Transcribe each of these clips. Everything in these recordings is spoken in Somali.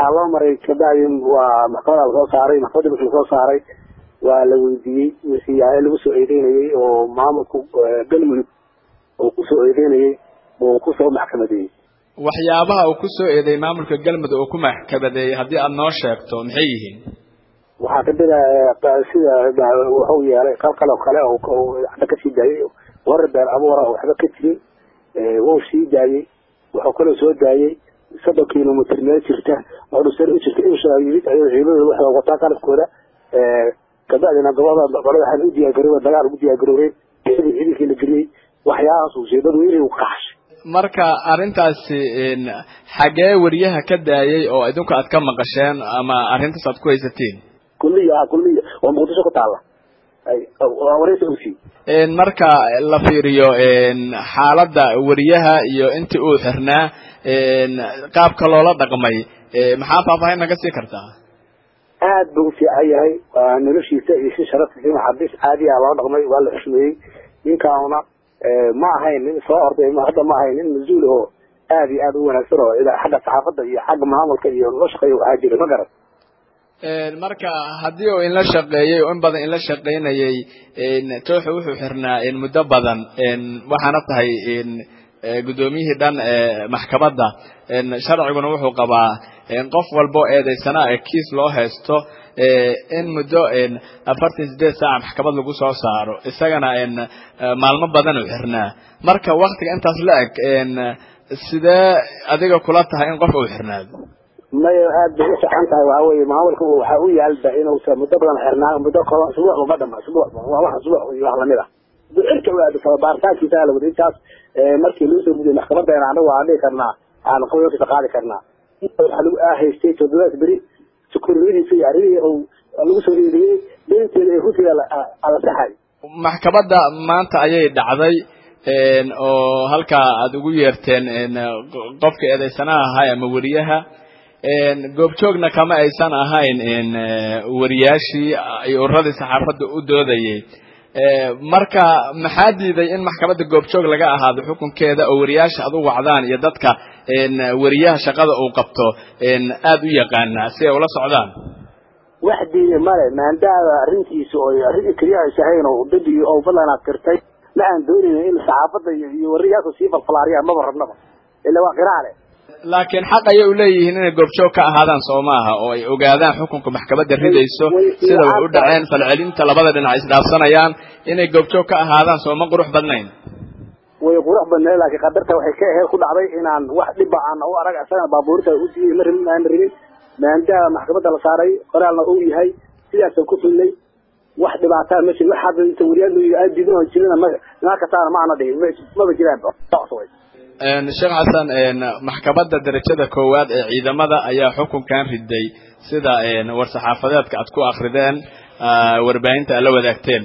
waxaa loo maray kabacdi waa maxkamada lasoo saaray maxkamadda marki lasoo saaray waa la weydiiyey wasiyaale lagu soo eedeynayey oo maamulku galmudug uu kusoo eedeynayey uu kusoo maxkamadeeyey waxyaabaha uu kusoo eedeeyey maamulka galmudug uu ku maxkamadeeyey haddii aada noo sheegto maxay yihiin waxaa kamid a sida wuxuu yeelay qalqal oo kale oo waxba kasii daayey warar beer abuura oo waxba ka jirin wuu sii daayey wuxuu kaloo soo daayey soddon kilomitr meel jirta oo dhusan u jirta insha yimid ayay ciidamada waxay wataa qalabkooda kabacdina gobolada qolada waxaan u diyaargarooba dagaal ugu diyaargaroobeen ciidankii la geliyey waxyaahaas ujeedadu inay qaxshay marka arrintaasi xagee wariyaha ka daayey oo idinku aad ka maqasheen ama arrintaas aad ku haysatiin kulmiya ah kulmiya oo muqdisho ku taala wareysa ogsi marka la fiiriyo xaaladda wariyaha iyo intii uu xirnaa qaabka loola dhaqmay maxaa faahfaahin naga sii kartaa aad buu ufiican yahay waa noloshiisa iyo si sharaf xabiis caadiya loo dhaqmay waa la xushmeeyey ninkaana ma ahayn nin soo orday hadda ma ahayn nin mas-uul oo aad iyo aad u wanaagsan oo xagga saxaafadda iyo xagga maamulka iyo loo shaqeeya waxaa jira ma garan marka haddii uu inla shaqeeyey oo in badan inla shaqeynayay tooxu wuxuu xirnaa muddo badan waxaana tahay guddoomiyihii dhan maxkamadda sharciguna wuxuu qabaa qof walbo eedeysanaa ee kiis loo haysto in muddo afartan sideed saaca maxkamad lagu soo saaro isagana maalmo badan uu xirnaa marka waktiga intaas la eg sidee adiga kula tahay in qof uu xirnaado maya aad bay usaxan tahay waxa weye maamulka waxaa u yaalba inuusa muddo badan xirnaa muddo kooban usbuuc uma dhama usbuuc waa wax usbuuc iyo wax lamid ah cirka u aado baaritaankiisa la wada intaas markii lagu soo gudiyay maxkamadeena anagu aan dhihi karnaa aan qabiilkiisa qaadi karnaa waxaa lagu haystay toddobaad beri sukurimadiisa iyo arrimihii uu lagu soo eedeeyey beenteeda ee runteeda la saxay maxkamadda maanta ayay dhacday oo halkaa aada ugu yeerteen qofka eedeysanaha ahay ama weriyaha goobjoogna kama aysan ahayn wariyaashii iyo ururadii saxaafadda u doodayay marka maxaa diiday in maxkamadda goobjoog laga ahaado xukunkeeda oo wariyaasha aad u wacdaan iyo dadka wariyaha shaqada uu qabto aada u yaqaanaa si ay ula socdaan wax diiday male maandaada arrintiisa oo arrinta keliya ay shahayn oo dembigii oo badana tirtay ma aan doonayna in saxaafadda iyo wariyaasha sii falfalaariyaan maba rabnaba ila waa qiraale laakiin xaq ayay u leeyihiin inay goobjoog ka ahaadaan soo maaha oo ay ogaadaan xukunka maxkamadda ridayso sida wax u dhaceen falcelinta labada dhinac isdhaafsanayaan inay goobjoog ka ahaadaan sooma qurux badnayn way qurux badnayd laakiin qadarta waxay ka aheyd ku dhacday inaan wax dhiba aan u arag isagana baabuurinta u diiyey ma rabin aan rabin maandaha maxkamadda la saaray qoraalna uu yahay sidaasaan ku filnay wax dhibaataa ma jirin wax hadda inta wariyaad aad diidan oo jirina ma imaan kastaana ma ana dhihin maba jiraan sheekh xasan maxkamadda derajada koowaad ee ciidamada ayaa xukunkan riday sida war-saxaafadeedka aad ku akrideen warbaahinta aad la wadaagteen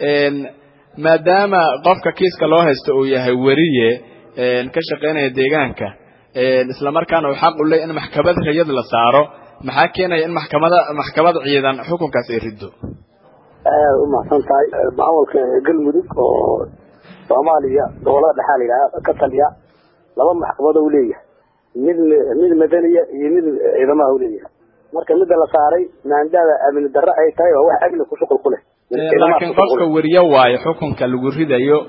maadaama qofka kiiska loo haysto uu yahay weriye ka shaqeynaya deegaanka isla markaana uu xaq u leey in maxkamad rayad la saaro maxaa keenaya in maxkamada maxkamad ciidan xukunkaas ay riddo aad u mahadsan tahay maamulka galmudug oo soomaaliya gobolada dhexaa la yidhaha ka taliya laba maxkamado u leeyahay mid mid madaniya iyo mid ciidamaha u leeyahay marka midda la saaray maandada amni darre ay tahay oo wax amni ku shuqul ku leh laakiin qofka weriye waayo xukunka lagu ridayo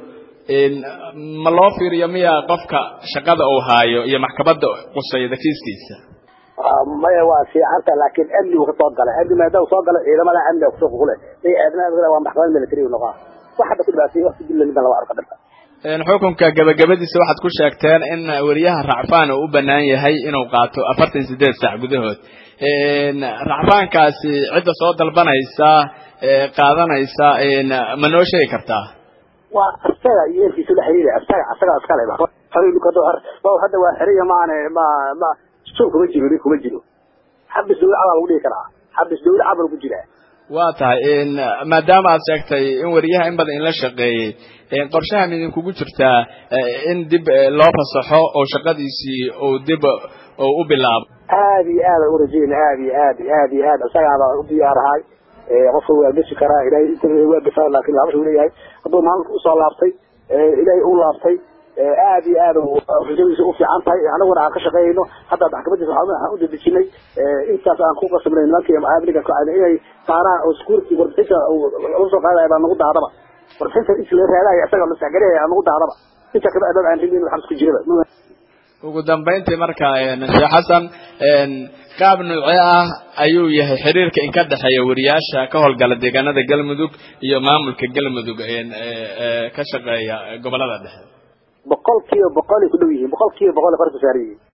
ma loo fiiriyo miya qofka shaqada uu haayo iyo maxkamadda qusayda kiiskiisa maya waa fiicanta laakiin amnigu ka soo galay amni maadaama soo galay ciidamada amniga kushuqul ku leh ay aadna waa maxkamad military u noqaa wax hadda ku dhibaatay waqti dilla midna lama arko dharka xukunka gabagabadiisa waxaad ku sheegteen in weriyaha racfaan uu u banaan yahay inuu qaato afartan sideed saac gudahood racfaankaasi cidda soo dalbanaysa qaadanaysa ma noo sheegi kartaa waa asaga iyo eelkiisu la xiriira asaga asaga iskale hadda waa xiriya maane ma ma suul kuma jiro nin kuma jiro xabis dawla cabaa lagu dhihi karaa xabis dawla cabal ku jiraa waa tahay maadaama aad sheegtay in weriyaha in badan inla shaqeeyey qorshahan idinkugu jirtaa in dib loo fasaxo oo shaqadiisii uu dib u bilaabo aad iyo aad aan urajeyna aad iyo aad aad iyo aad isagaaba u diyaarahay qofka waa gesi karaa ilahay inta waa gesa laakin laabasha u leeyahay hadduu maamulka usoo laabtay ilaahay u laabtay aad iyo aad rajadiisa u fiican tahay anaguna aan ka shaqeeyno hadda maxkamadiisa waxaan u dedejinay intaas aan ku qasbnay nimankii amniga inay saaraan oo security warbixinta usoo qaadaya baa nagu daadaba warbixinta inta la raadaya isaga la saxgaraya nagu daadaba inta kale adad aan rabin waxaan isku jiraba ugu dambayntii marka sheekh xasan qaab noocee ah ayuu yahay xiriirka in ka dhexeeya wariyaasha ka howlgala deegaanada galmudug iyo maamulka galmudug ka shaqeeya gobolada dhexe boqol kiiba boqol ay ku dhow yihiin boqol kiiba boqol ay farka saaran yihiin